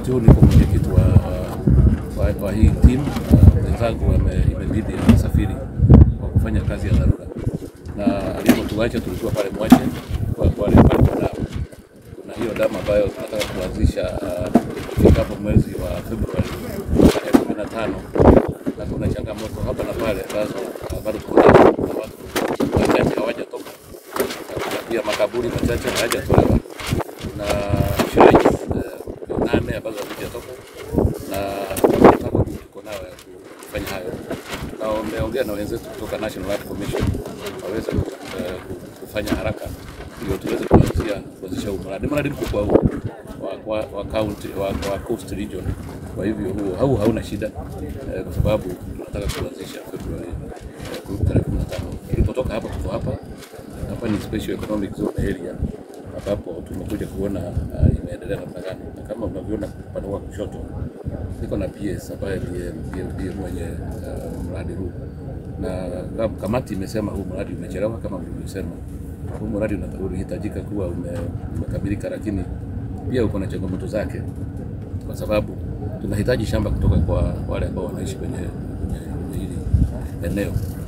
wakati huu niko mwenyekiti wa, wa, wa hii timu. Wenzangu wame- imebidi wasafiri kwa kufanya kazi ya dharura, na alipotuacha tulikuwa pale Mwache kwa kwa wale pale kuna kuna hiyo damu ambayo tunataka kuanzisha uh, ifikapo mwezi wa Februari tarehe kumi na tano na kuna changamoto hapa na pale ambazo uh, bado tuko nazo na watu wachache hawajatoka na kuna pia makaburi machache hayajatolewa na shrines uh, nane ambazo hazijatoka na mipango tuko nayo ya kufanya hayo. Na wameongea na wenzetu kutoka National Art Commission waweze uh, kufanya haraka ndio tuweze kuanzia kuanzisha huu mradi. Mradi mkubwa huu wa, wa, wa, county, wa, wa Coast Region. Kwa hivyo huo hau hauna shida eh, kwa sababu tunataka kuanzisha Februari eh, tarehe 15. Tulipotoka hapa tuko hapa hapa ni special economic zone area ambapo tumekuja kuona uh, imeendelea namna gani, na kama unavyoona upande wa kushoto niko na PS ambaye ndiye ndiye- ndiye mwenye uh, mradi huu, na kam- kamati imesema huu mradi umechelewa kama mlivyosema. Huu mradi una- ulihitajika kuwa ume- umekamilika, lakini pia uko na changamoto zake, kwa sababu tunahitaji shamba kutoka kwa wale ambao wanaishi kwenye kwenye kwenye hili eneo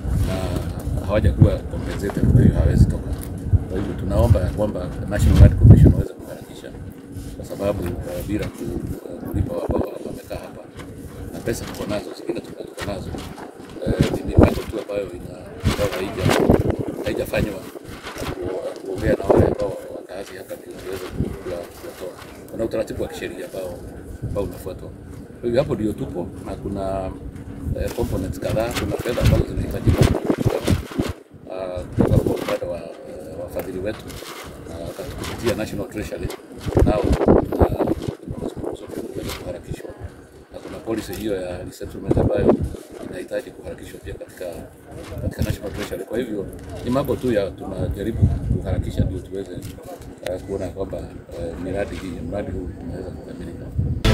na hawajakuwa compensated, kwa hiyo hawezi toka. Kwa hivyo tunaomba ya kwamba National Art Commission waweze kuharakisha, kwa sababu uh, bila ku- uh, kulipa ambao wamekaa hapa na pesa tuko nazo, zingine tuko tuko nazo eh, ni mipango tu ambayo ina ambayo haija haijafanywa na ku- kuongea na wale ambao wakaazi hapa ndio tuweze ku- kuwa- kuwatoa. Kuna utaratibu wa kisheria ambao ambao unafuatwa. Kwa hivyo hapo ndio tupo na kuna eh, components kadhaa, kuna fedha ambazo zinahitajika ah, kutoka kwa upande wa eh, wafadhili wetu ah, kupitia National Treasury nao ah, kuweza kuharakishwa na kuna policy hiyo ya resettlement ambayo inahitaji kuharakishwa pia katika katika National Treasury. Kwa hivyo ni mambo tu ya tunajaribu kuharakisha ndio tuweze uh, kuona kwamba uh, miradi hii mradi huu unaweza kukamilika.